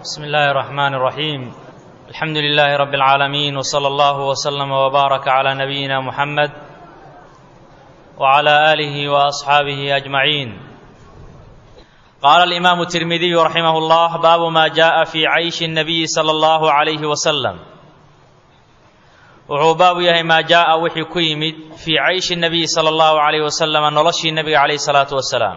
بسم الله الرحمن الرحيم الحمد لله رب العالمين وصلى الله وسلم وبارك على نبينا محمد وعلى اله واصحابه اجمعين قال الامام الترمذي رحمه الله باب ما جاء في عيش النبي صلى الله عليه وسلم wuxuu baabu yahay maa jaaa wixii ku yimid fii cayshi nabiyi sala allahu calayh wasalama noloshii nebiga calayhi salaatu wasalaam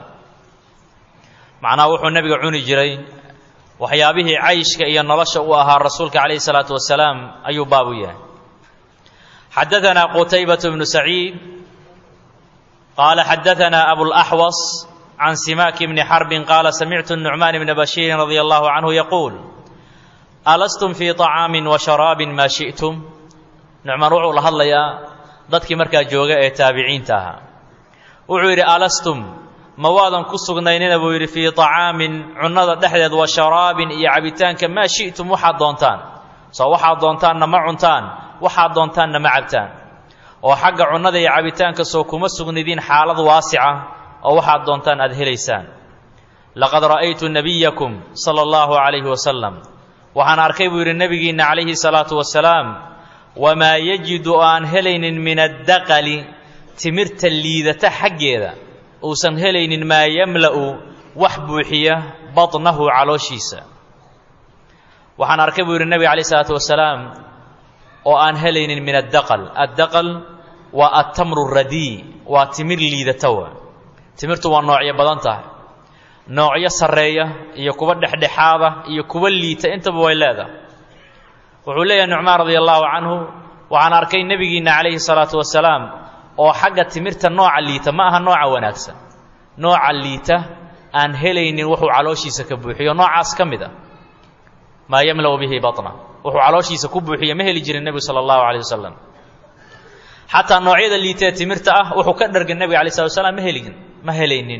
macnaha wuxuu nebiga cuni jiray waxyaabihii cayshka iyo nolosha u ahaa rasuulka calayhi salaatu wasalaam ayuu baabu yahay xadaanaa qutaybatu bnu saciid qaala xadaanaa abulaxwas can simaaki bni xarbin qaala samictu nucmaan bna bashiirin radia allahu canhu yaquul alastum fii طacaamin wa sharaabin maa shi'tum nucmaan wuxuu la hadlayaa dadkii markaa jooga ee taabiciinta ahaa wuxuu yidhi alastum ma waadan ku sugnaynina buu yidhi fii طacaamin cunnada dhexdeed wa sharaabin iyo cabitaanka maa shi'tum waxaad doontaan soo waxaad doontaanna ma cuntaan waxaad doontaanna ma cabtaan oo xagga cunnada iyo cabitaanka soo kuma sugnidiin xaalad waasica oo waxaad doontaan aad helaysaan laqad ra'aytu nebiyakum sala allahu calayhi wasalam waxaan arkay buu yidhi nebigiinna calayhi salaatu wasalaam wamaa yajidu oo aan helaynin min addaqali timirta liidata xaggeeda uusan helaynin maa yamla'u wax buuxiya badnahu calooshiisa waxaan arkay buu yidhi nebiga calayh isalaatu wasalaam oo aan helaynin min addaqal addaqal waa attamru radii waa timir liidata wa timirtu waa noocyo badan tahay noocyo sarreeya iyo kuwa dhexdhexaada iyo kuwa liita intaba way leedahay wuxuu leeyahay nucmaan radia allahu canhu waxaan arkay nebigiinna calayhi salaatu wasalaam oo xagga timirta nooca liita ma aha nooca wanaagsan nooca liita aan helaynin wuxuu calooshiisa ka buuxiyo noocaas ka mid a maa yamla'u bihi batna wuxuu calooshiisa ku buuxiyo ma heli jirin nebigu sala allahu calayh wasalam xataa noocyada liita ee timirta ah wuxuu ka dhargin nebiga alay slat wasalaam ma helin ma helaynin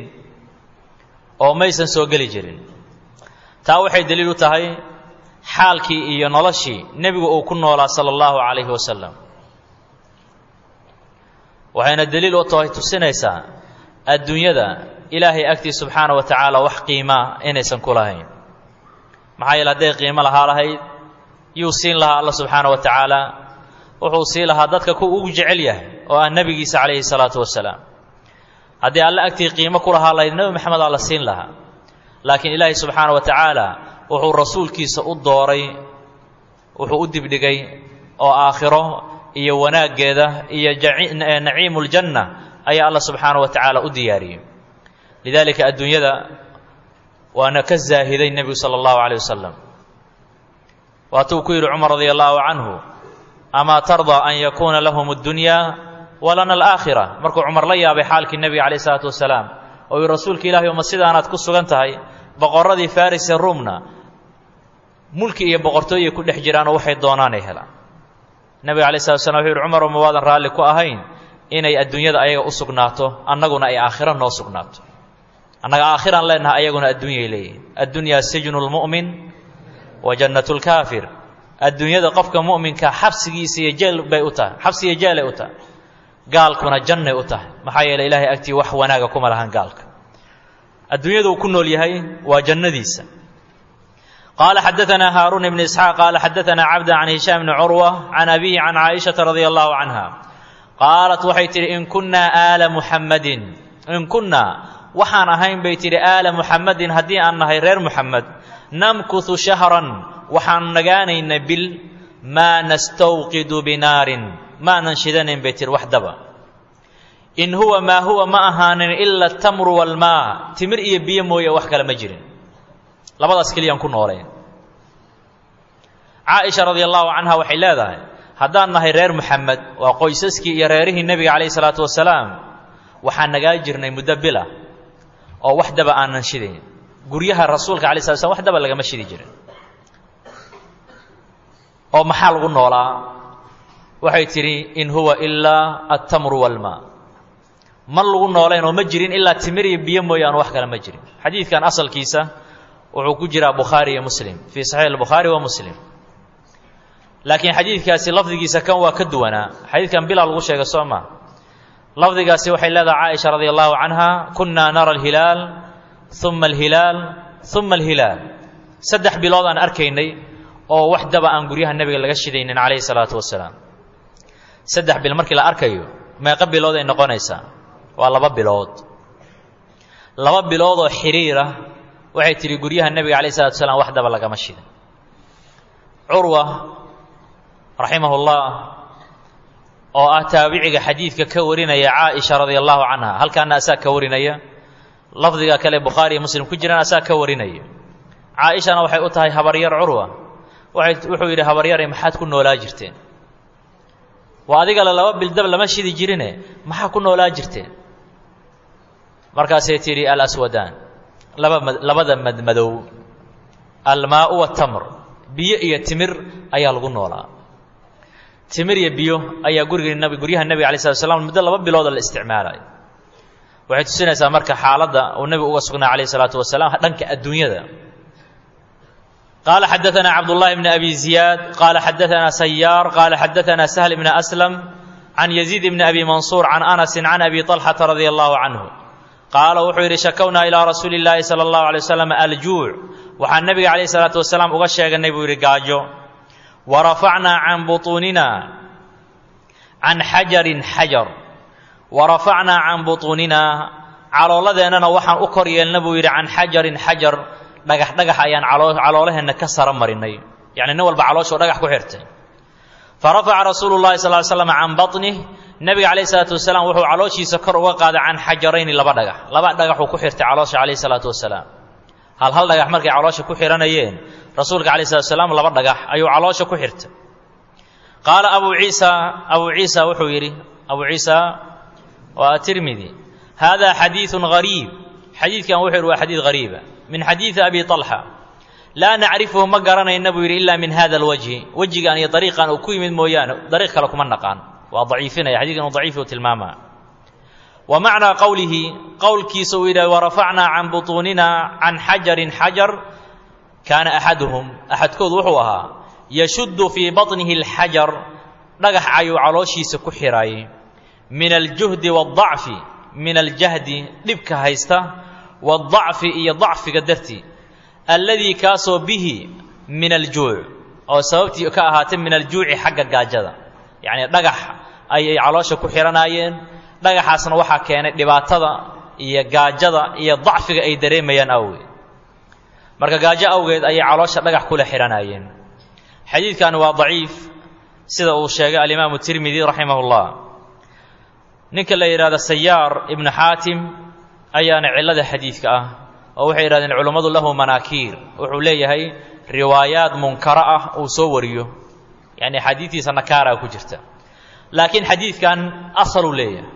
oo maysan soo geli jirin taa waxay daliil u tahay xaalkii iyo noloshii nebigu uu ku noolaa sala allahu calayhi wasalam waxayna daliil u tahay tusinaysaa adduunyada ilaahay agtii subxaana wa tacaala wax qiimaa inaysan ku lahayn maxaa yeele hadday qiimo lahaa lahayd yuu siin lahaa alla subxaana wa tacaala wuxuu sii lahaa dadka ku ugu jecel yahay oo ah nebigiisa calayhi salaatu wasalaam haddii alle agtii qiimo ku lahaa lahayd nebi maxamed aa la siin lahaa laakiin ilaahay subxaana wa tacaala wuxuu rasuulkiisa u dooray wuxuu u dibdhigay oo aakhiro iyo wanaaggeeda iyo naciimu ljanna ayaa alla subxaana wa tacaala u diyaariyey lidaalika adduunyada waana ka zaahiday nebigu sala allahu calayh wasalam waatuu ku yidhi cumar radia allahu canhu amaa tardaa an yakuuna lahum اddunyaa walana alaakhira markuu cumar la yaabay xaalkii nebiga calayh isalaatu wasalaam oo yidhi rasuulka ilahi uma sidaanaad ku sugan tahay boqorradii faris ee ruumna mulki iyo boqortooyay ku dhex jiraanoo waxay doonaanay helaan nebiga alay slat slam wuxu yidhi cumarow ma waadan raalli ku ahayn inay adduunyada ayaga u sugnaato annaguna ay aakhiro noo sugnaato annaga aakhiraan leenahay ayaguna adduunyay leeyihin addunyaa sijnu lmu'min wa jannatu lkaafir adduunyada qofka mu'minka xabsigiisa iyo jeel bay u tahay xabsi iyo jeelay u tahay gaalkuna jannay u tahay maxaa yeeley ilahay agtii wax wanaaga kuma lahan gaalka adduunyada uu ku nool yahay waa jannadiisa qaala xadaanaa haaruun ibn isxaaq qaala xadaanaa cabda can hishaam bni curwa can abihi can caaishata radia allahu canha qaalat waxay tidhi in kunnaa aala muxammadin in kunnaa waxaan ahayn bay tidhi aala muxammadin haddii aan nahay reer muxamed namkuhu shahran waxaan nagaanaynay bil maa nastawqidu binaarin maanan shidanayn bay tihi wax daba in huwa maa huwa ma ahaanin ila atamru walmaa timir iyo biyo mooye wax kale ma jirin labadaas keliyaan ku nooleen caaisha radia allahu canha waxay leedahay haddaan nahay reer muxamed waa qoysaskii iyo reerihii nebiga calayhi salaatu wasalaam waxaan nagaa jirnay muddo bila oo wax daba aanan shidayn guryaha rasuulka alay slat slam wax daba lagama shidi jirin oo maxaa lagu noolaa waxay tidhi in huwa ilaa altamru walmaa ma lagu noolayn oo ma jirin ilaa timir iyo biyo mooyaane wax kale ma jirin xadiidkan asalkiisa wuxuu ku jiraa bukhaari iyo muslim fii saxiix albukhaari wa muslim laakiin xadiidkaasi lafdigiisa kan waa ka duwanaa xadiidkan bilaa lagu sheegay soo maa lafdigaasi waxay leedahay caaisha radia allahu canha kunaa nara alhilaal uma alhilaal uma alhilaal saddex bilood aan arkaynay oo wax daba aan guryaha nebiga laga shidaynin calayhi salaatu wasalaam saddex bil markii la arkayo meeqa bilood ay noqonaysaa waa laba bilood laba bilood oo xiriira waxay tidhi guryaha nebiga calayhi salatu wasalaam wax daba lagama shidan curwa raximahullah oo ah taabiciga xadiidka ka warinaya caaisha radia allahu canha halkaana asaa ka warinaya lafdiga kale bukhaari iyo muslim ku jiraan asaa ka warinaya caaishana waxay u tahay habaryar curwa wuxuu yidhi habaryare maxaad ku noolaa jirteen waa adigale laba bildab lama shidi jirine maxaa ku noolaa jirteen markaasay tidhi alaswadaan laba labada madmadow almaau watamr biyo iyo timir ayaa lagu noolaa timir iyo biyo ayaa guriga nab guryaha nebiga alay slat slam muddo laba bilooda la isticmaalayo waxay tusinaysaa marka xaaladda uu nebigu uga sugnaa calayh isalaatu wasalaam dhanka adduunyada qaala xadaana cabdullahi bni abi ziyaad qaala xadaana sayaar qaala xadaana sahl bni aslam can yaziid bni abi mansuur can anasin can abi طalxata radia allahu canhu qaala wuxuu yidhi shakownaa ilaa rasuuli llaahi sala allahu alay wasalam aljuuc waxaan nebiga calayh salaatu wasalaam uga sheeganay buu yidhi gaajo wa rafacnaa can butuunina can xajarin xajar wa rafacnaa can butuunina caloolladeennana waxaan u kor yeelna buu yidhi can xajarin xajar dhagax dhagax ayaan caloolaheenna ka sara marinay yacni nin walba calooshuu dhagax ku xirtay fa rafaca rasuulu llahi sal ly slam can baطnih nebiga calayh salaatu wasalaam wuxuu calooshiisa kor uga qaaday can xajarayni laba dhagax laba dhagaxuu ku xirtay caloosha calayh salaatu wasalaam hal hal dhagax markay caloosha ku xihanayeen rasuulka calayh salatu wasalaam laba dhagax ayuu caloosha ku xirtay qaala abu ciisa abu ciisa wuxuu yidhi abu ciisa waa tirmidi hada xadiiثu gariib xadiidkan wuxuu yidhi waa xadiid gariiba min xadiidi abi طalxa laa nacrifuhu ma garanayna buu yidhi ila min hada alwajhi wejigan iyo dariiqan uu ku yimid mooyaane dariiq kale kuma naqaan waa daciifinaya xadidkan uu daciifi u tilmaamaa wa macnaa qowlihi qowlkiisa uu yidhaha warafacnaa can butuunina can xajarin xajar kaana axaduhum axadkood wuxuu ahaa yashuddu fii baطnihi اlxajar dhagax ayuu calooshiisa ku xiray min aljuhdi waاdacfi min aljahdi dhibka haysta waاdacfi iyo dacfiga dartii alladii kaasoo bihi min aljuuc oo sababtii ka ahaatay min aljuuci xagga gaajada yacnii dhagax ayay caloosha ku xihanaayeen dhagaxaasna waxaa keenay dhibaatada iyo gaajada iyo dacfiga ay dareemayaan awgeed marka gaajo awgeed ayay caloosha dhagax kula xihanaayeen xadiidkani waa daciif sida uu sheegay alimaamu tirmidi raximah اllah ninka la yidhahdo sayaar ibnu xaatim ayaana cillada xadiidka ah oo waxay yidhahdeen culummadu lahu manaakiir wuxuu leeyahay riwaayaad munkaro ah uu soo wariyo yacni xadiidtiisa nakaaraa ku jirta laakiin xadiidkan asaluu leeyahay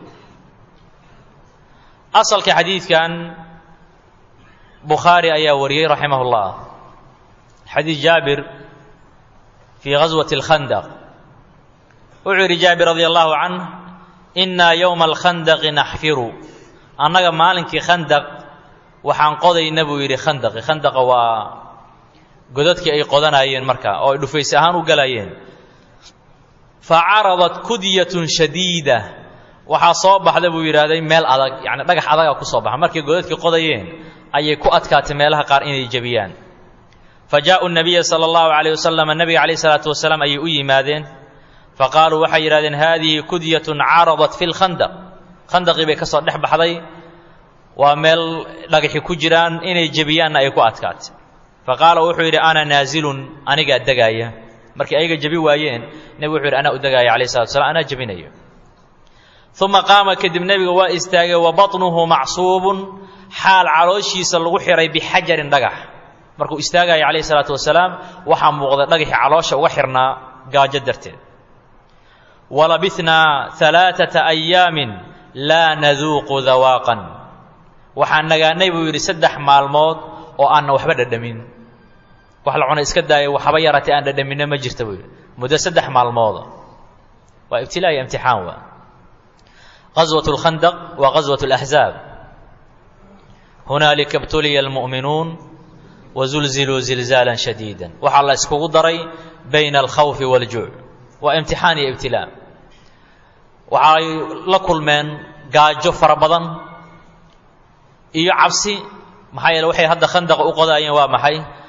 asalka xadiidkan bukhaari ayaa wariyey raximah اllah xadiid jaabir fii gaswati اlkhandaq wuxuu yidhi jaabir radi allahu canh innaa yowma alkhandaqi naxfiru annaga maalinkii khandaq waxaan qodayna buu yidhi khandaqi khandaqa waa godadkii ay qodanayeen marka oo ay dhufayse ahaan u galayeen fa caradat kudyatun shadiida waxaa soo baxda buu yidhaahday meel adag yacni dhagax adaga ku soo baxa markay godadkii qodayeen ayay ku adkaatay meelaha qaar inay jebiyaan fa jaa'u nabiya sala allahu calayh wasalam nabiga calayh salaatu wasalaam ayay u yimaadeen fa qaaluu waxay yidhahdeen haadihi kudyatun caradat fi lkhandaq khandaqii bay ka soo dhex baxday waa meel dhagaxi ku jiraan inay jebiyaanna ay ku adkaatay fa qaala wuxuu yidhi ana naazilun anigaa degaaya markii ayaga jebi waayeen nebigu wuxuu yidhi anaa u degaaya calayh salatu wasalaam anaa jebinayo uma qaama kadib nebiga waa istaagay wa baطnuhu macsuubun xaal calooshiisa lagu xihay bixajarin dhagax markuu istaagaya calayh salaatu wasalaam waxaa muuqday dhagaxii caloosha uga xirnaa gaajo darteed walabithnaa alaaata ayaamin laa naduuqu dawaaqan waxaan nagaanay buu yidhi saddex maalmood oo aanna waxba dhadhamin wax la cuna iska daaya waxba yaratay aan dhadhaminno ma jirta buu yidhi muddo saddex maalmooda waa ibtilaa iyo imtixaan waa غزوة الخندق وغزوة الأحزاب هنaalika ابتuliya المؤmiنuun وزulزiluu زilزاaلا شhadيدا waxaa la iskugu daray bayna الkhawف والjuuع waa امtixaan iyo ibtilaa waxay la kulmeen gaajo fara badan iyo cabsi maxaa yeele waxay hadda khandaqa u qodaayeen waa maxay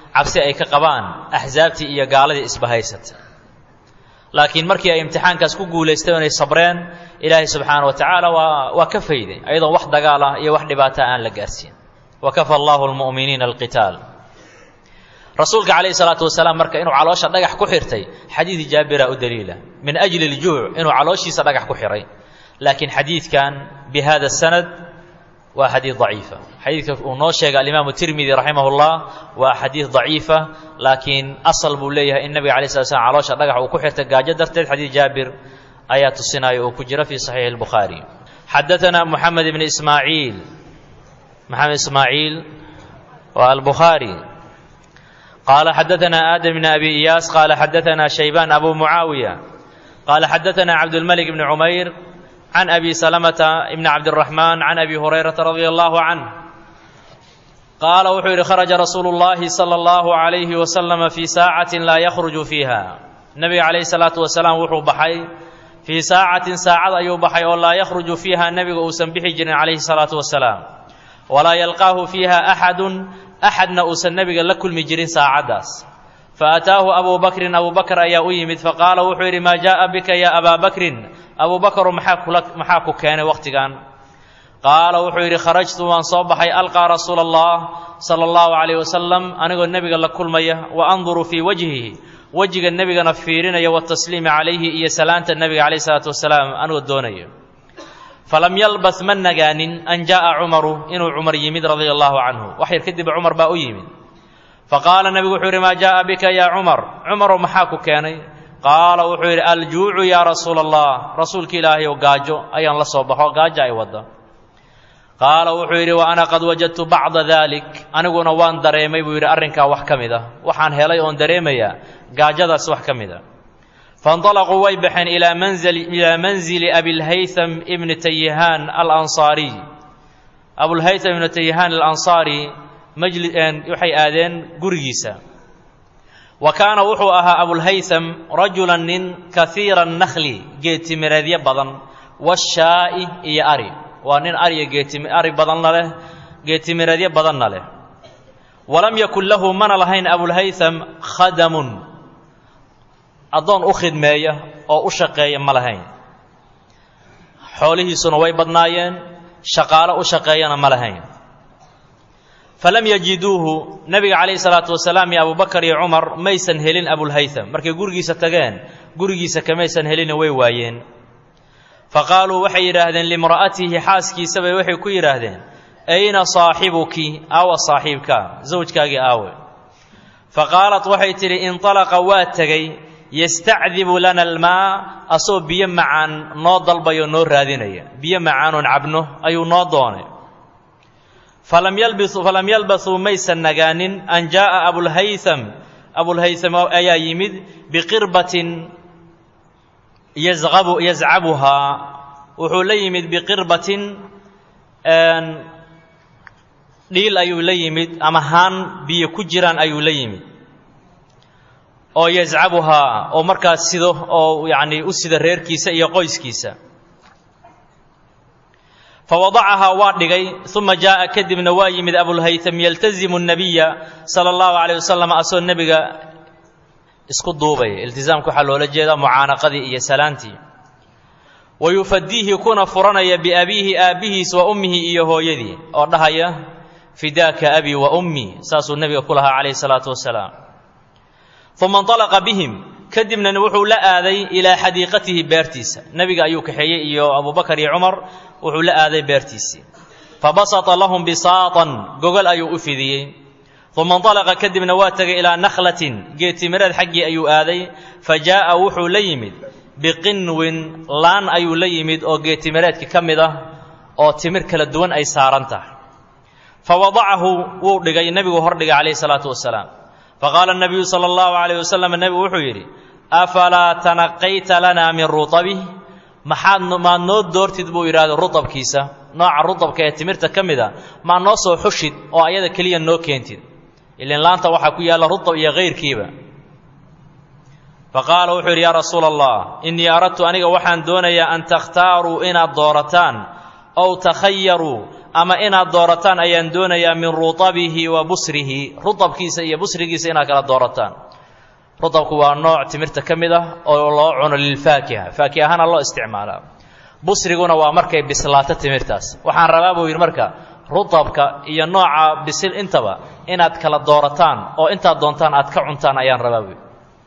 cabsi ay ka qabaan axsaabtii iyo gaaladii isbahaysata laakiin markii ay imtixaankaas ku guulaysteen inay sabreen ilaahay subxaana wa tacaala waa waa ka fayday ayadoon wax dagaal ah iyo wax dhibaata aan la gaarsiin wakafa allahu lmu'miniina alqitaal rasuulka calayhi salaatu wasalaam marka inuu caloosha dhagax ku xirtay xadiidi jaabira u daliila min ajli ljuuc inuu calooshiisa dhagax ku xiray laakiin xadiidkan bi hada sanad waa xadiid daciifa xadiidka uu noo sheegay alimaamu tirmidi raximah llah waa xadiid daciifa laakiin asal buu leeyahay in nabiga alay slat slam caloosha dhagax uu ku xirtay gaajo darteed xadiid jaabir ayaa tusinaya uu ku jira fi saxiixi اlbukhaari xadaana moxamed ibn ismaaciil maxamed ismaaciil waa albukhaari qaala xadaana aadam bn abi iyaas qaala xadaana shaybaan abu mucaawiya qaala xadaana cabdulmalik bn cumayr can abi salamata bn cabdiraxmaan can abi hurayrata radi allahu canh qaala wuxuu yidhi kharaja rasuulu llahi sala allahu alayhi wasalama fii saacatin laa yakhruju fiiha nebiga calayhi salaatu wasalaam wuxuu baxay fii saacatin saacad ayuu baxay oo laa yakhruju fiiha nebiga uusan bixi jirin calayhi salaatu wasalaam walaa yalqaahu fiiha axadun axadna uusan nebiga la kulmi jirin saacaddaas faataahu abuu bakrin abuu bakr ayaa u yimid faqaala wuxuu yidhi maa jaaa bika ya abaa bakrin abuu bakru maxaa kula maxaa ku keenay wakhtigan qaala wuxuu yidhi kharajtu waan soo baxay alqaa rasuula allah sala allahu calayh wasalam anigoo nebiga la kulmaya wa anduru fii wajhihi wejiga nebigana fiirinaya watasliimi calayhi iyo salaanta nebiga calayh isalaatu wasalaam anigoo doonaya falam yalbas ma nagaanin an jaءa cumaru inuu cumar yimid radia allahu canhu wax yar kadib cumar baa u yimid faqaala nebigu wuxuu yidhi maa jaءa bika ya cumar cumarow maxaa ku keenay qaala wuxuu yidhi aljuucu yaa rasuula allah rasuulka ilaahayow gaajo ayaan la soo baxo gaajo ay wadda qaala wuxuu yidhi wa ana qad wajadtu bacda dalik aniguna waan dareemay buu yidhi arrinkaa wax ka mid ah waxaan helay oon dareemayaa gaajadaas wax ka mid a fainطalaquu way baxeen ilaa manzili ilaa manzili abilhaytham ibni tayihaan alansaariy abulhaytham ibni tayihaan alansaari majli waxay aadeen gurigiisa wa kaana wuxuu ahaa abulhaytham rajulan nin kahiira nakhli geetimireedyo badan washaa'i iyo ari waa nin ariya geetimi ari badanna leh geetimireedyo badanna leh walam yakun lahu mana lahayn abulhaytham khadamun addoon u khidmeeya oo u shaqeeya ma lahayn xoolihiisuna way badnaayeen shaqaalo u shaqeeyana ma lahayn falam yajiduuhu nebiga calayhi salaatu wasalaam iyo abubakar iyo cumar maysan helin abulhaytham markay gurigiisa tageen gurigiisa kamaysan helina way waayeen fa qaaluu waxay yidhaahdeen limra'atihi xaaskiisabay waxay ku yidhaahdeen ayna saaxibuki aawa saaxiibka zawjkaagii aawe fa qaalat waxay tidhi inطalaqa waa tegey yastacdibu lana almaa asoo biyo macaan noo dalbayo noo raadinaya biyo macaanoon cabno ayuu noo doonay falam yalbisuu falam yalbasuu maysan nagaanin an jaa'a abulhaytham abulhaytham ayaa yimid biqirbatin yazqabu yazcabuhaa wuxuu la yimid biqirbatin dhiil ayuu la yimid ama haan biyo ku jiraan ayuu la yimid oo yazcabuhaa oo markaas sido oo yacnii u sida reerkiisa iyo qoyskiisa fawadacahaa waa dhigay uma jaa'a kadibna waa yimid abulhaytham yaltazimu nabiya sala allahu calayh wasalam asoo nebiga isku duubaya iltizaamka waxaa loola jeedaa mucaanaqadii iyo salaantii wa yufadiihi kuna furanaya biabiihi aabbihiis wa ummihi iyo hooyadii oo dhahaya fidaaka abii wa ummii saasuu nebiga ku lahaa calayhi salaatu wasalaam uma inطalaqa bihim kadibna wuxuu la aaday ilaa xadiiqatihi beertiisa nebiga ayuu kaxeeyey iyo abubakar iyo cumar wuxuu la aaday beertiisii fabasata lahum bisaatan gogol ayuu u fidiyey uma inطalaqa kadibna waa tegay ilaa nakhlatin geetimireed xaggii ayuu aaday fa jaa'a wuxuu la yimid biqinwin laan ayuu la yimid oo geetimireedka ka mid ah oo timir kala duwan ay saaran tahay fa wadacahu wuu dhigay nebigu hordhigay calayhi salaatu wasalaam faqaala nabiyu sala allahu calayh wasalam nebigu wuxuu yidhi afalaa tanaqayta lanaa min rutabih maxaad maad noo doortid buu yidhahda rutabkiisa nooca rutabka ee timirta ka mid a maad noo soo xushid oo ayada keliya noo keentid ilan laanta waxaa ku yaalla rutab iyo kayrkiiba faqaala wuxuu yidhi yaa rasuula allah innii aradtu aniga waxaan doonayaa an takhtaaruu inaad doorataan ow takhayaruu ama inaad doorataan ayaan doonayaa min rutabihi wa busrihi rutabkiisa iyo busrigiisa inaad kala doorataan rutabku waa nooc timirta ka mid ah oo loo cuno lilfaakiha faakiha ahaana loo isticmaalaa busriguna waa markay bislaato timirtaas waxaan rabaa buu yidhi marka rutabka iyo nooca bisil intaba inaad kala doorataan oo intaad doontaan aad ka cuntaan ayaan rabaa buu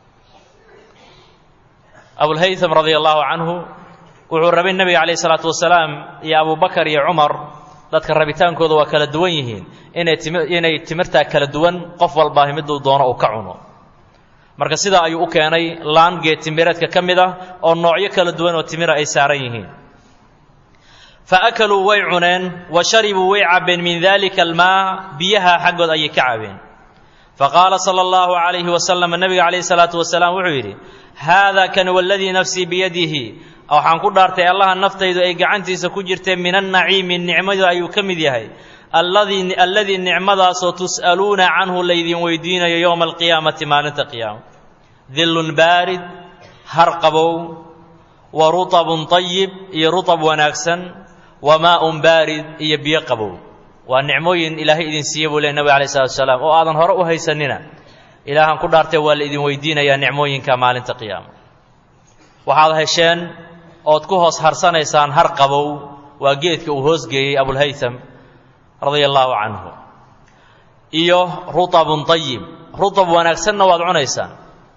abulhaytham radia allaahu canhu wuxuu rabay nebiga calayh isalaatu wasalaam iyo abubakar iyo cumar dadka rabitaankooda waa kala duwan yihiin inay timi inay timirtaa kala duwan qof walbaahi miduu doono uu ka cuno marka sidaa ayuu u keenay laan geed timireedka ka mid ah oo noocyo kala duwan oo timira ay saaran yihiin fa akaluu way cuneen wa sharibuu way cabbeen min dalika almaa biyaha xaggood ayay ka cabeen fa qaala sala allahu calayhi wasalam nebiga calayhi salaatu wasalaam wuxuu yidhi haada kan waladii nafsii biyadihi waxaan ku dhaartay allaha naftaydu ay gacantiisa ku jirtee min annaciimi nicmadu ayuu ka mid yahay alladii alladii nicmadaasoo tus'aluuna canhu laydin weydiinayo yowma alqiyaamati maalinta qiyaama dillun baarid har qabow wa rutabun tayib iyo rutab wanaagsan wa maa'un baarid iyo biyo qabow waa nicmooyin ilaahay idin siiye buu ley nabig alay slatu wasalaam oo aadan hore u haysanina ilaahan ku dhaartay waa la idin weydiinayaa nicmooyinka maalinta qiyaama waxaad hesheen ood ku hoos harsanaysaan har qabow waa geedka uu hoosgeeyey abulhaytham radia allaahu canhu iyo rutabun tayib rutab wanaagsanna waad cunaysaan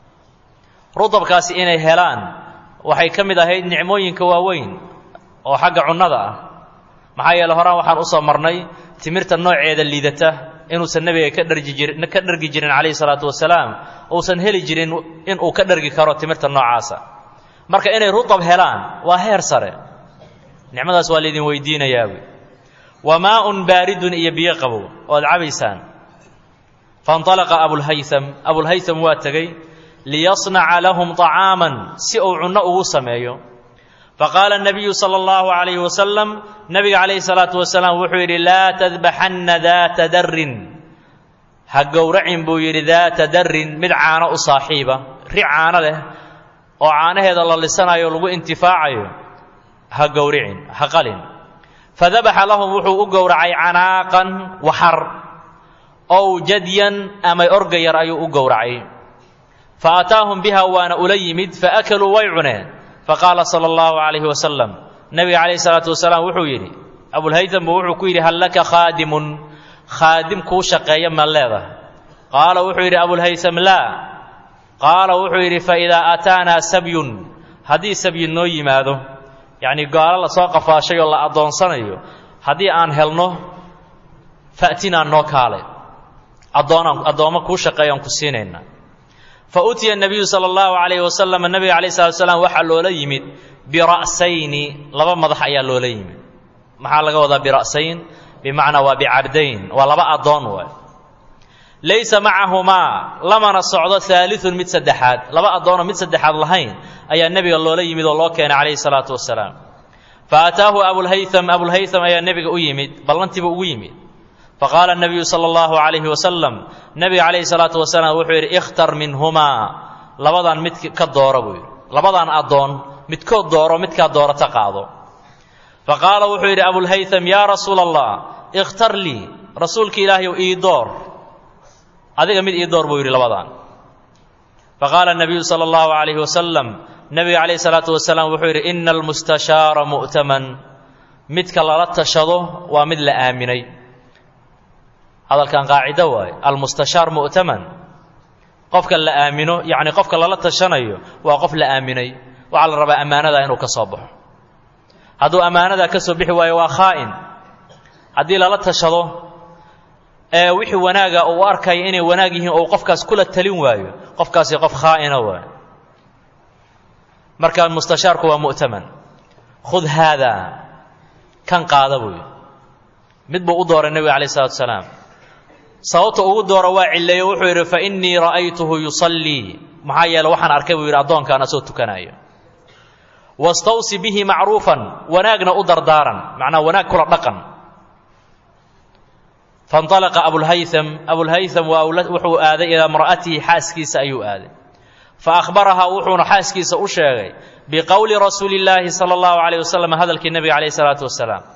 rutabkaasi inay helaan waxay ka mid ahayd nicmooyinka waaweyn oo xagga cunnada ah maxaa yeele horaan waxaan usoo marnay timirta nooceeda liidata inuusan nebiga ka dharji jirin ka dhargi jirin calayhi salaatu wasalaam uusan heli jirin inuu ka dhargi karo timirta noocaasa marka inay rutab helaan waa heer sare nicmadaas waa laydin weydiinayaa wa maaun baaridun iyo biyo qabow oad cabaysaan fainطalaqa abulhaytham abulhaytham waa tegey liyasnaca lahum طacaaman si uu cunno ugu sameeyo faqaala الnabiyu salى اllahu عalayhi wasalam nabiga calayhi الsalaatu wasalaam wuxuu yidhi laa tadbaxanna daata darin ha gowracin buu yidhi daata darin mid caano u saaxiiba ri caano leh oo caanaheeda la lisanayo lagu intifaacayo ha gowricin ha qalin fadabaxa lahum wuxuu u gowracay canaaqan waxar ow jadyan ama orga yar ayuu u gowracay fa ataahum biha waana ula yimid faakaluu way cuneen faqaala sala allahu calayhi wasalam nebiga calayhi salaatu wasalaam wuxuu yidhi abulhaytham buu wuxuu ku yidhi hal laka khaadimun khaadim kuu shaqeeya ma leedahay qaala wuxuu yidhi abulhaytham laa qaala wuxuu yidhi faidaa aataanaa sabyun haddii sabyi noo yimaado yacnii gaalo lasoo qafaashay oo la addoonsanayo haddii aan helno fa'tinaa noo kaale addoonaan addoommo kuu shaqeeyaan ku siinaynaa fa utiya nebiyu sala allahu calayhi wasalam nebiga calayh salatu wasalaam waxaa loola yimid bira'sayni laba madax ayaa loola yimid maxaa laga wadaa bira'sayn bimacnaa waa bicabdayn waa laba addoon waay laysa macahumaa lamana socdo aaliun mid saddexaad laba addoonoo mid saddexaad lahayn ayaa nebiga loola yimid oo loo keenay calayhi salaatu wasalaam fa ataahu abulhaytham abulhaytham ayaa nebiga u yimid ballantiiba ugu yimid faqaala nabiyu sala allahu calayhi wasalam nebiga calayhi salaatu wasalaam wuxuu yidhi ikhtar minhumaa labadan mid ka dooro buu yidhi labadan addoon midkood dooro midkaa doorata qaado fa qaala wuxuu yidhi abulhaytham yaa rasuula allah ikhtar lii rasuulka ilaahayow ii door adiga mid ii door buu yidhi labadan faqaala nabiyu sala allahu calayhi wasalam nebiga calayhi salaatu wasalaam wuxuu yidhi ina almustashaara mu'taman midka lala tashado waa mid la aaminay hadalkan qaacido waaye almustashaar mu'taman qofka la aamino yacni qofka lala tashanayo waa qof la aaminay waxaa la rabaa ammaanada inuu ka soo baxo hadduu ammaanadaa ka soo bixi waayo waa khaa'in haddii lala tashado ee wixii wanaaga uu arkaya inay wanaag yihiin ou qofkaas kula talin waayo qofkaasi qof khaa'ina waay marka mustashaarku waa mu'taman khud haadaa kan qaada buu yidhi mid buu u dooray nebiga calayh salatu wasalaam sababta ugu dooro waa cilleeyo wuxuu yidhi fa innii ra'aytuhu yusallii maxaa yeele waxaan arkay buu yidhi addoonkaan asoo tukanaayo wastawsi bihi macruufan wanaagna u dardaaran macnaa wanaag kula dhaqan fainطalaqa abulhaytham abulhaytham waa wuxuu aaday ilaa imra'atihi xaaskiisa ayuu aaday fa akhbarahaa wuxuuna xaaskiisa u sheegay biqowli rasuuli illaahi sala allahu calayh wasalam hadalkii nebiga calayh salaatu wasalaam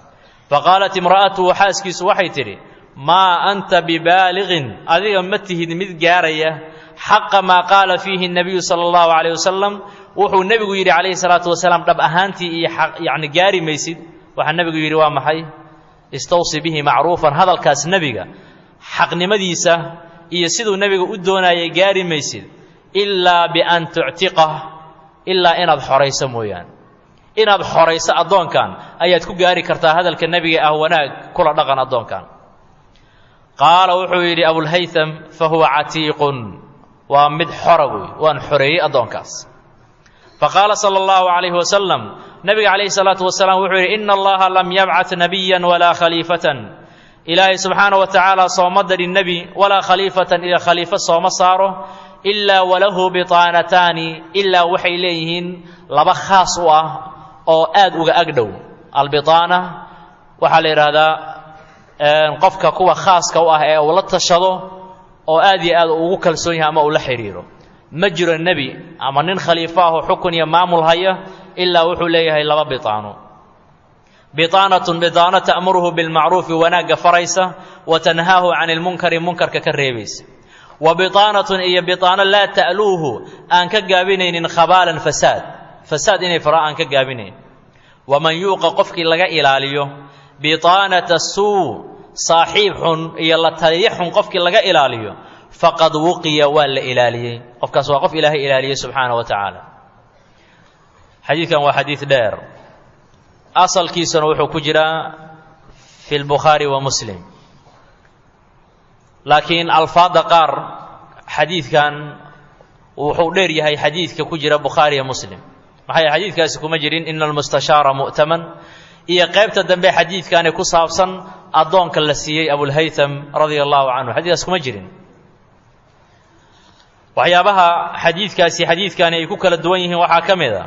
faqaalat imra'atuhu xaaskiisu waxay tidhi maa anta bibaaliqin adiga ma tihid mid gaaraya xaqa maa qaala fiihi nabiyu sala allahu calayh wasalam wuxuu nebigu yidhi calayhi salaatu wasalaam dhab ahaantii iyo yacni gaari maysid waxaa nebigu yidhi waa maxay istawsi bihi macruufan hadalkaas nebiga xaqnimadiisa iyo siduu nebiga u doonayay gaari maysid ilaa bian tuctiqah ilaa inaad xorayso mooyaane inaad xorayso addoonkan ayaad ku gaari kartaa hadalka nebiga ah wanaag kula dhaqan addoonkan qaala wuxuu yidhi abulhaytham fa huwa catiiqun waa mid xora wey waan xoreeyey addoonkaas faqaala sala allahu calayhi wasalam nebiga calayhi salaatu wasalaam wuxuu yidhi ina allaha lam yabcat nabiyan walaa khaliifatan ilaahay subxaana wa tacaala sooma darin nebi walaa khaliifatan iyo khaliifo sooma saaro ilaa walahu bitaanataani ilaa waxay leeyihiin laba khaas u ah oo aad uga agdhow albitaana waxaa la yidhaahdaa qofka kuwa khaaska u ah ee uu la tashado oo aad iyo aad ugu kalsoon yahay ama uu la xidhiiro ma jiro nebi ama nin khaliifo ah oo xukun iyo maamul haya ilaa wuxuu leeyahay laba bitaano bitaanatun bitaano ta'muruhu bilmacruufi wanaagga faraysa wa tanhaahu cani lmunkari munkarka ka reebaysa wa bitaanatun iyo bitaano laa ta'luuhu aan ka gaabinaynin khabaalan fasaad fasaad inay fara aan ka gaabinayn waman yuuqa qofkii laga ilaaliyo bitaanata suu saaxiib xun iyo la taliyo xun qofkii laga ilaaliyo faqad wuqiya waa la ilaaliyey qofkaas waa qof ilaahay ilaaliyey subxaana wa tacaala xadiidkan waa xadiid dheer asalkiisuna wuxuu ku jiraa fi lbukhaari wa muslim laakiin alfaadda qaar xadiidkan wuxuu dheer yahay xadiidka ku jira bukhaari iyo muslim maxay xadiidkaasi kuma jirin ina almustashaara mu'taman iyo qaybta dambe xadiidkani ku saabsan addoonka la siiyey abulhaytham radia allahu canhu xadiidkaas kuma jirin waxyaabaha xadiidkaasi xadiidkani ay ku kala duwan yihiin waxaa ka mid a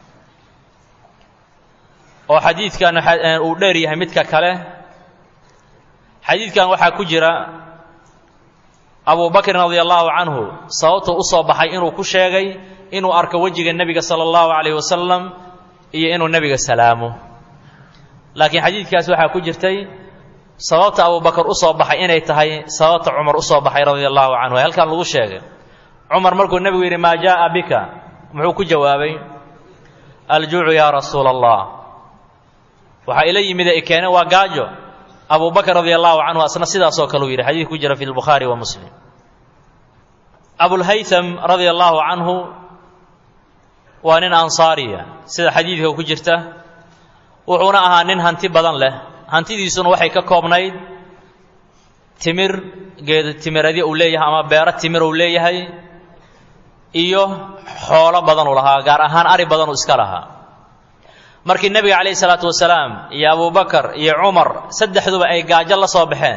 oo xadiidkan uu dheer yahay midka kale xadiidkan waxaa ku jira abu bakrin radia allahu canhu sababtuu u soo baxay inuu ku sheegay inuu arko wejiga nebiga sala allahu calayh wasalam iyo inuu nebiga salaamo laakiin xadiidkaas waxaa ku jirtay sababta abubakar u soo baxay inay tahay sababta cumar u soo baxay radia allahu canhu ee halkan lagu sheegay cumar markuu nebigu yidhi maa jaa'a bika muxuu ku jawaabay aljuucu yaa rasuula allah waxaa ila yimid ee keene waa gaajo abu bakr radia allahu canhu asna sidaasoo kale uu yidhi xadiid ku jira fi lbukhaari wa muslim abulhaytham radia allahu canhu waa nin ansaariya sida xadiidka ku jirta wuxuuna ahaa nin hanti badan leh hantidiisuna waxay ka koobnayd timir geed timiradyo uu leeyahay ama beero timir uu leeyahay iyo xoolo badan uu lahaa gaar ahaan ari badan uu iska lahaa markii nebiga calayhi salaatu wasalaam iyo abubakar iyo cumar saddexduba ay gaajo la soo baxeen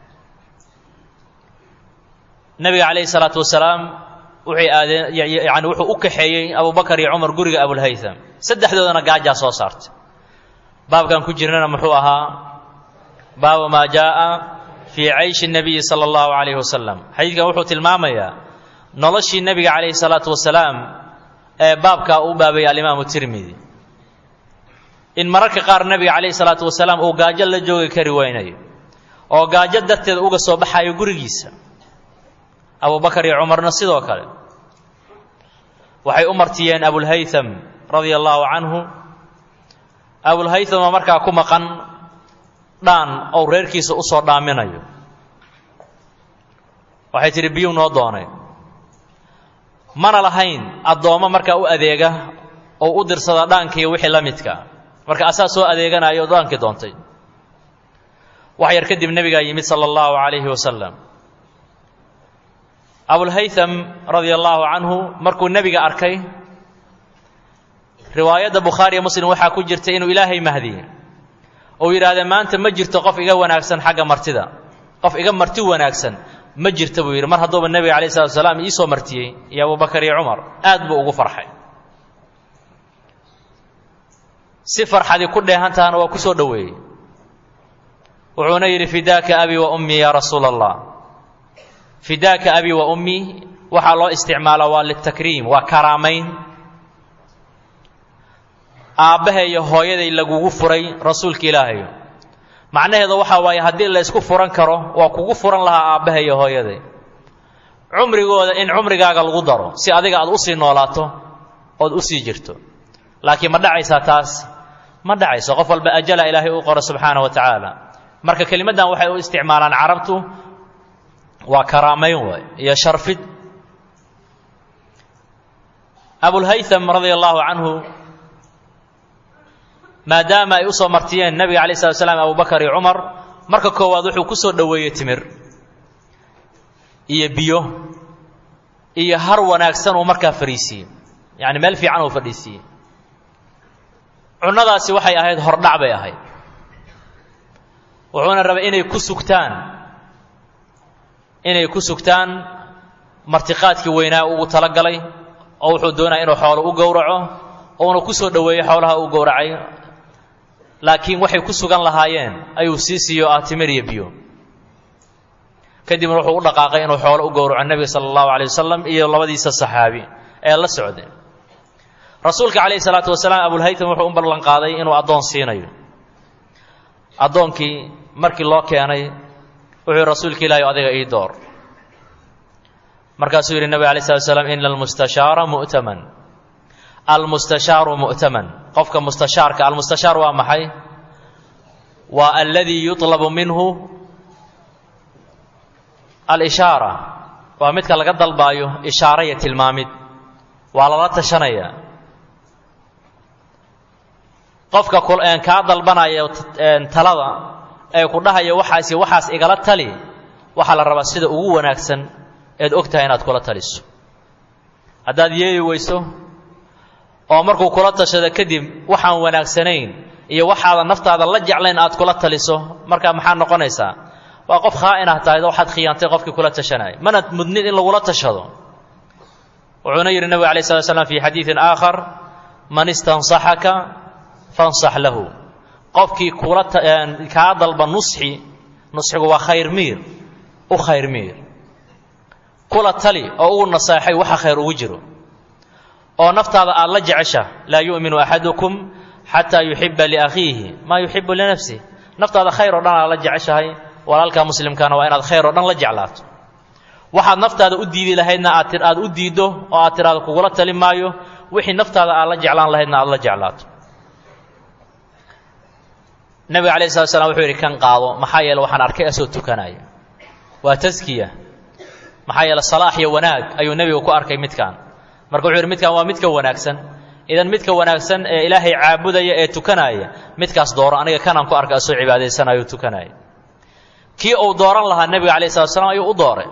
nebiga calayhi salaatu wasalaam wuxay aadeen yani wuxuu u kaxeeyey abubakar iyo cumar guriga abulhaytham saddexdoodana gaajaa soo saartay baabkan ku jirnana muxuu ahaa baabu maa jaa'a fii cayshi nabiyi sala allahu calayhi wasalam xadiidkan wuxuu tilmaamayaa noloshii nebiga calayhi salaatu wasalaam ee baabkaa uu baabayay alimaamu tirmidi in mararka qaar nebiga calayhi salaatu wasalaam uu gaajo la joogi kari weynayo oo gaajo darteed uga soo baxayo gurigiisa abubakar iyo cumarna sidoo kale waxay u martiyeen abulhaytham radia allahu canhu abulhaytham oo markaa ku maqan dhaan ou reerkiisa u soo dhaaminayo waxay tidhi biyuu noo doonay mana lahayn addoommo markaa u adeega oo u dirsada dhaankiiyo wixii la midka marka asaa soo adeeganayo oo dhaankii doontay wax yar kadib nebigaa yimid sala allahu calayhi wasalam abulhaytham radia allahu canhu markuu nebiga arkay riwaayadda bukhaariya muslim waxaa ku jirta inuu ilaahay mahdiyey ou yidhahdee maanta ma jirto qof iga wanaagsan xagga martida qof iga marti wanaagsan ma jirta buu yidhi mar hadduuba nebiga alayh salatu wasalaam iisoo martiyey iyo abubakar iyo cumar aad buu ugu farxay si farxadii ku dheehan tahana waa ku soo dhoweeyey wuxuuna yidhi fidaaka abi wa ummii yaa rasuula allah fidaaka abi wa ummii waxaa loo isticmaalaa waa litakriim waa karaamayn aabbahay iyo hooyaday lagugu furay rasuulka ilaahayo macnaheedu waxaa waaye haddii la ysku furan karo waa kugu furan lahaa aabbaha iyo hooyaday cumrigooda in cumrigaaga lagu daro si adiga aad usii noolaato ood usii jirto laakiin ma dhacaysaa taas ma dhacayso qof walba ajala ilaahay u qoro subxaana wa tacaala marka kelimaddan waxay u isticmaalaan carabtu waa karaamayn waay iyo sharfid abulhaytham radia allahu canhu maadaama ay u soo martiyeen nebiga alay slat slam abubakar iyo cumar marka koowaad wuxuu ku soo dhoweeyey timir iyo biyo iyo har wanaagsan uu markaa fadhiisiiyey yacni meel fiican uu fadhiisiiyey cunnadaasi waxay ahayd hordhac bay ahayd wuxuuna rabay inay ku sugtaan inay ku sugtaan martiqaadkii weynaa ugu talagalay oo wuxuu doonaya inuu xoolo u gowraco uuna ku soo dhoweeyo xoolaha uu gowracay laakiin waxay ku sugan lahaayeen ayuu sii siiyo ah timir iyo biyo kadibna wuxuu u dhaqaaqay inuu xoolo u gowraco nebiga sala allahu alay wasalam iyo labadiisa saxaabi ee la socday rasuulka calayhi salaatu wasalaam abulhaytam wuxuu u ballan qaaday inuu addoon siinayo addoonkii markii loo keenay wuxuu rasuulka ilaahi adiga ii door markaasuu yidhi nebig alay slat slam ina almustashaara mu'taman almustashaaru mu'taman qofka mustashaarka almustashaar waa maxay waa aladii yutlabu minhu alishaara waa midka laga dalbaayo ishaara iyo tilmaamid waa lala tashanaya qofka kaa dalbanaya talada ee ku dhahaya waxaas waxaas igala tali waxaa la rabaa sida ugu wanaagsan eed og tahay inaad kula taliso haddaad yeeli weyso oo markuu kula tashado kadib waxaan wanaagsanayn iyo waxaadan naftaada la jeclayn aad kula taliso markaa maxaa noqonaysaa waa qof khaa'in ah tahay waxaad khiyaantay qofkii kula tashanaya mana mudnid in lagula tashado wuxuuna yidhi nebiga alay slat slam fi xadiidin aakhar man istansaxaka fansax lahu qofkii kula kaa dalba nusxi nusxigu waa khayr miir u khayr miir kula tali oo ugu naseexay waxa khayr ugu jiro oo naftaada aad la jecesha laa yu'minu axadukum xataa yuxiba liakhiihi maa yuxibu linafsih naftaada khayr oo dhan aad la jeceshahay walaalka muslimkaana waa inaad khayr oo dhan la jeclaato waxaad naftaada u diidi lahaydna aad aad u diiddo oo aad tiraado kugula tali maayo wixii naftaada aad la jeclaan lahaydna aad la jeclaato nebiga alayh slat slam wuxuu yidhi kan qaado maxaa yeele waxaan arkay asoo tukanaya waa taskiya maxaa yeele salaax iyo wanaag ayuu nebigu ku arkay midkan marka wuxuu yidhi midkan waa midka wanaagsan idan midka wanaagsan ee ilaahay caabudaya ee tukanaya midkaas dooro aniga kanaan ku arkay asoo cibaadaysanayo tukanaya kii uu dooran lahaa nebiga alayh slat slam ayuu u dooray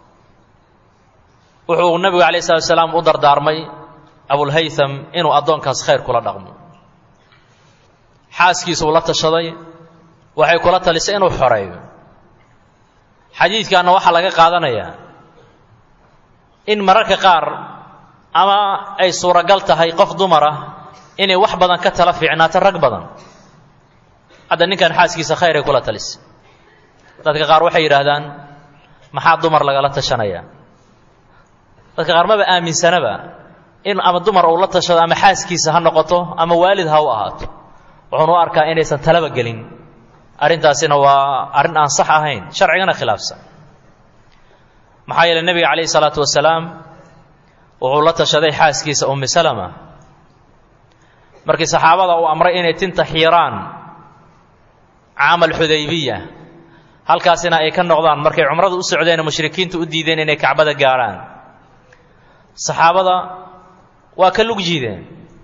wuxuu nebigu alayh slat salaam u dardaarmay abulhaytham inuu addoonkaas khayr kula dhaqmo xaaskiisuu la tashaday waxay kula talisay inuu xoreeyo xadiidkanna waxaa laga qaadanayaa in mararka qaar ama ay suuragal tahay qof dumar ah inay wax badan ka tala fiicnaato rag badan hadda ninkan xaaskiisa khayr ay kula talisay dadka qaar waxay yidhaahdaan maxaa dumar lagala tashanaya dadka qaar maba aaminsanaba in ama dumar uu la tashado ama xaaskiisa ha noqoto ama waalid ha u ahaato wuxuunu u arkaa inaysan talaba gelin arrintaasina waa arrin aan sax ahayn sharcigana khilaafsan maxaa yeele nebiga calayhi salaatu wasalaam wuxuu la tashaday xaaskiisa ummi salama markii saxaabada uu amray inay tinta xiiraan caamal xudaybiya halkaasina ay ka noqdaan markay cumrada u socdeen mushrikiintu u diideen inay kacbada gaarhaan saxaabada waa ka lug jiideen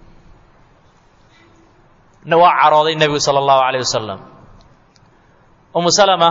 waa carooday nebigu sala allahu calayh wasalam umu salama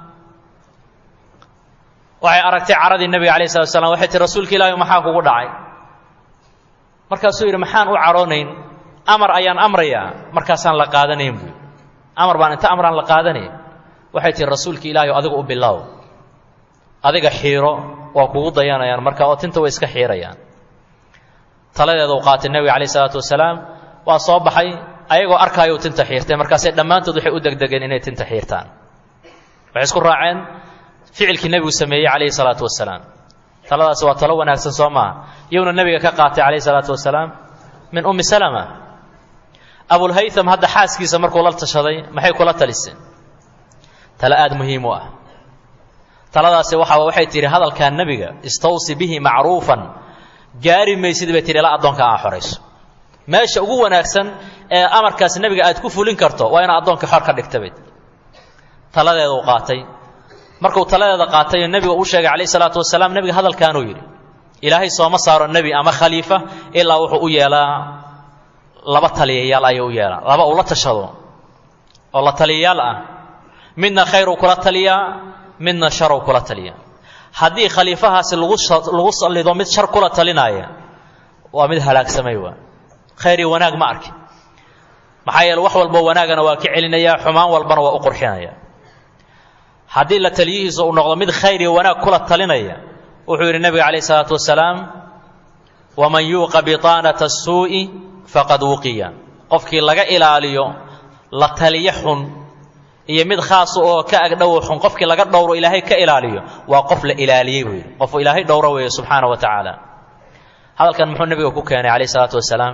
waxay aragtay caradii nebiga alayh salatu slam waxay tihi rasuulka ilaahi maxaa kugu dhacay markaasuu yidhi maxaan u caroonayn amar ayaan amrayaa markaasaan la qaadanayn buui amar baan inta amraan la qaadanayn waxay tihi rasuulka ilaahi adiga u bilow adiga xiiro waa kugu dayanayaan marka oo tinta way iska xiirayaan taladeeda u qaatay nebiga calayh isalaatu wasalaam waa soo baxay ayagoo arkaayo tinta xiirtay markaasay dhammaantood waxay u degdegeen inay tinta xiirtaan waxay isku raaceen ficilkii nebigu sameeyey calayhi salaatu wasalaam taladaasi waa talo wanaagsan soo maaha iyowna nebiga ka qaatay calayhi salaatu wasalaam min ummi salama abulhaytham hadda xaaskiisa markuu la tashaday maxay kula taliseen tale aada muhiim u ah taladaasi waxaa waxay tihi hadalkaa nebiga istawsi bihi macruufan gaari maysid bay tihi ilaa addoonka aa xorayso meesha ugu wanaagsan ee amarkaas nebiga aad ku fulin karto waa inaad addoonkii xor ka dhigta bay taladeeda uu qaatay markuu taladeeda qaatay oo nebiga uu sheegay calayh isalaatu wasalaam nebiga hadalkaanuu yidhi ilaahay sooma saaro nebi ama khaliifa ilaa wuxuu u yeelaa laba taliyayaal ayuu u yeelaa laba uu la tashado oo la taliyayaal ah midna khayruu kula taliyaa midna sharuu kula taliyaa haddii khaliifahaasi lagu lagu sallido mid shar kula talinaaya waa mid halaagsamay waa khayr iyo wanaag ma arki maxaa yeele wax walbo wanaagana waa ka celinaya xumaan walbana waa u qurxinaya haddii la taliyihiisa uu noqdo mid khayr iyo wanaag kula talinaya wuxuu yidhi nebiga calayh isalaatu wasalaam waman yuuqa biطaanata الsuuءi faqad wuqiya qofkii laga ilaaliyo la taliyo xun iyo mid khaasa oo ka agdhowo xun qofkii laga dhowro ilaahay ka ilaaliyo waa qof la ilaaliyey buu yidhi qofu ilaahay dhowro weeye subxaana wa tacaala hadalkan muxuu nebiga ku keenay calayh isalaatu wasalaam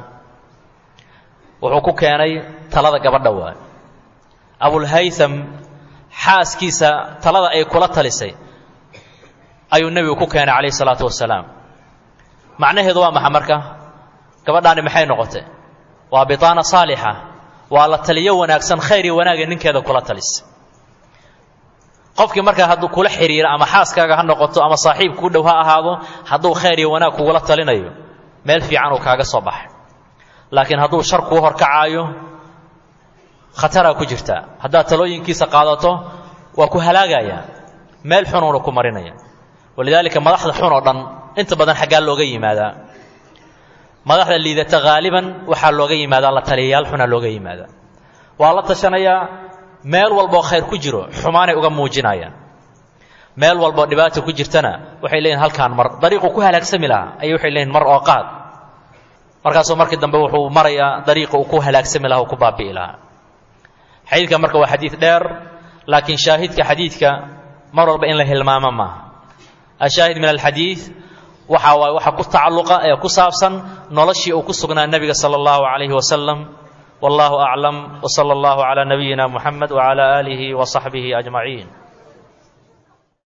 wuxuu ku keenay talada gabadha waay abulhaytham xaaskiisa talada ay kula talisay ayuu nebigu ku keenay calayh isalaatu wasalaam macnaheedu waa maxa marka gabadhaani maxay noqotay waa bitaana saalixa waa la taliyo wanaagsan khayr iyo wanaaga ninkeeda kula talisa qofkii markaa hadduu kula xidhiiro ama xaaskaaga ha noqoto ama saaxiib kuu dhow ha ahaado hadduu khayr iyo wanaag kugula talinayo meel fiican uu kaaga soo baxay laakiin hadduu shar kuu horkacaayo khataraa ku jirtaa haddaad talooyinkiisa qaadato waa ku halaagaya meel xunuuna ku marinaya walidaalika madaxda xun oo dhan inta badan xaggaa looga yimaadaa madaxda liidata haaliban waxaa looga yimaadaa la taliyayaal xunaa looga yimaadaa waa la tashanayaa meel walboo khayr ku jiro xumaanay uga muujinayaan meel walboo dhibaata ku jirtana waxay leeyihin halkaan mar dariiquu ku halaagsami lahaa ayay waxay leeyihin mar oo qaad markaasuu markii dambe wuxuu marayaa dariiqa uu ku halaagsami lahaa uu ku baabi'i lahaa xadiidka marka waa xadiid dheer laakiin shaahidka xadiidka mar walba in la hilmaamo maaha ashaahid min alxadiid waxa waay waxa ku tacalluqa ee ku saabsan noloshii uu ku sugnaa nebiga sala allahu calayhi wasalam wallahu aclam wsala allahu calaa nabiyina muxamed wacala aalihi wa saxbihi ajmaciin